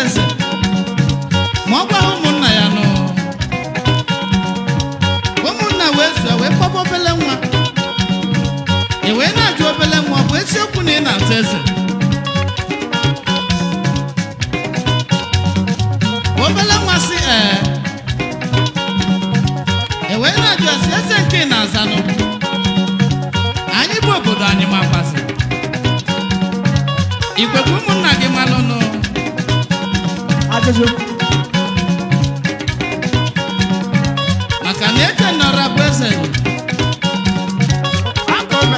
eze ma ọ gwaghị ụmụnna ya nụ ụmụnna wee zụọ wee kpọba obele nwa e wee na-ajụ obele nwa ọ bụ eziokwu na ị na-ata eze obele nwa sị ee e wee na-ajụ ya sị eze nke ị na-azanụ anyị bụ obodo anyị makwasị ikwekwe ụmụnna gị malụnụ ajụjụ maka na eke nọrọ bụ eze akọme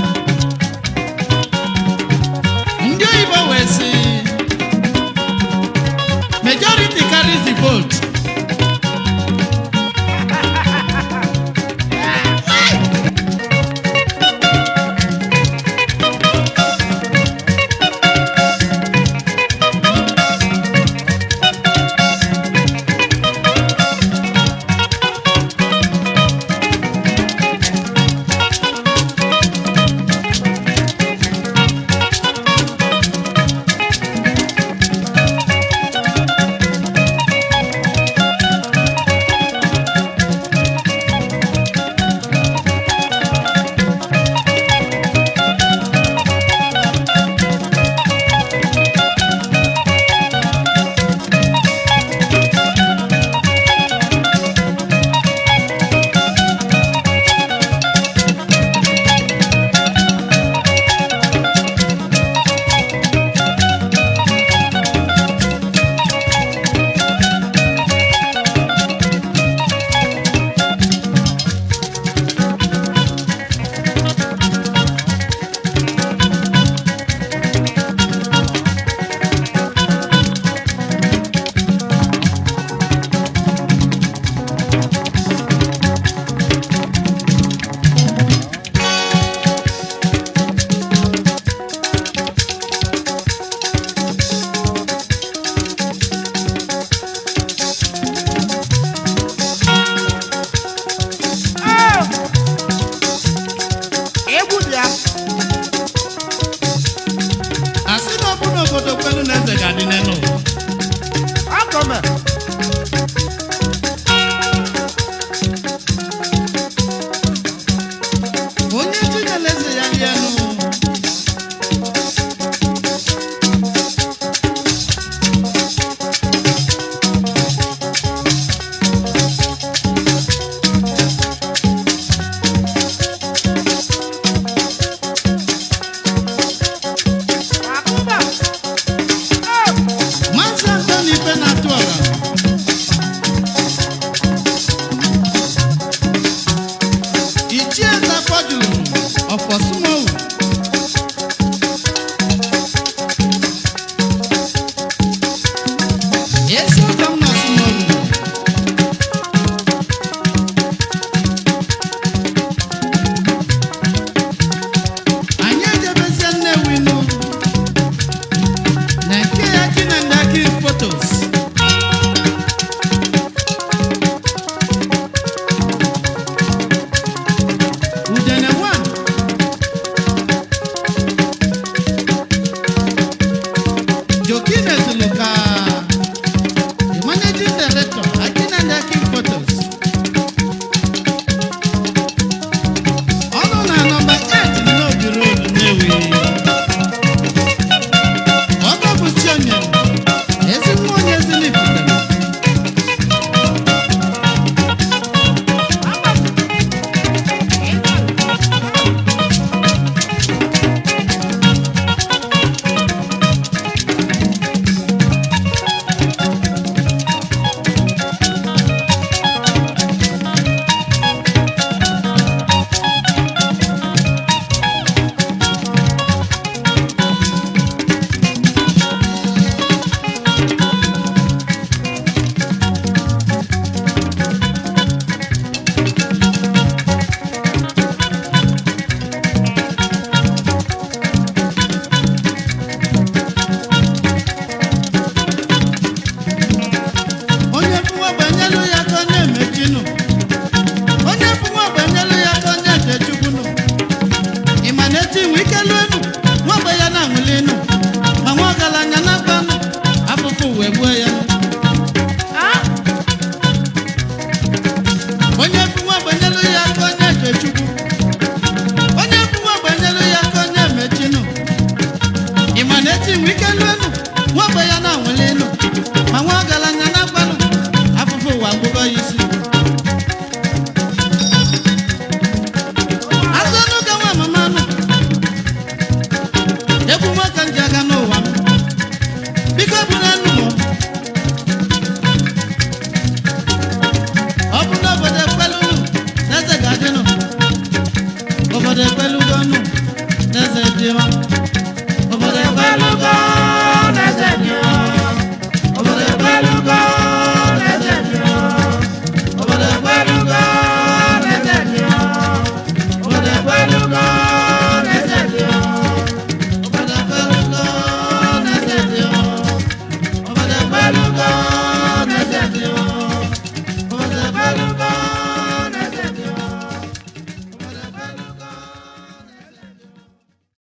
ndị oyibo wee sị majority carries the vote egwu bịa asị na ọ bụ n'obodo kwelu na eze ga-adị n'elu ụwa. akọme onye chinyere eze ya rie enu akụba maazị antoni ife na-atụ ọra ichie zapọjuru ọfọsumowu ezi